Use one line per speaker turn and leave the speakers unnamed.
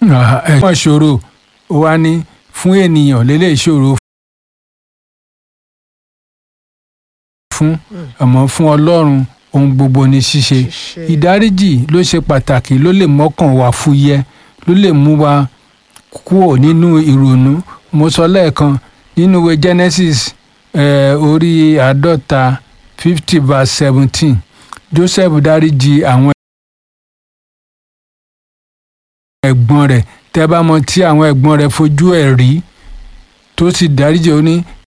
ẹ̀gbọ́n ìṣòro ó wá ní fún ènìyàn lélẹ̀ ìṣòro fún àmọ́ fún ọlọ́run ohun gbogbo ní ṣíṣe
Ṣíṣe.
ìdáríjì ló ṣe pàtàkì ló lè mọ́kàn wá fúyẹ́ ló lè mú wa kúrò nínú ìrònú mo sọ lẹ́ẹ̀kan nínú ìwé Genesis eh, orí àádọ́ta fifty verse seventeen Joseph dáríjì àwọn ẹ̀gbọ́n rẹ̀ tẹ́ bá mọ̀ tí àwọn ẹ̀gbọ́n rẹ̀ fojú ẹ̀ rí tó sì dáríjì ó ní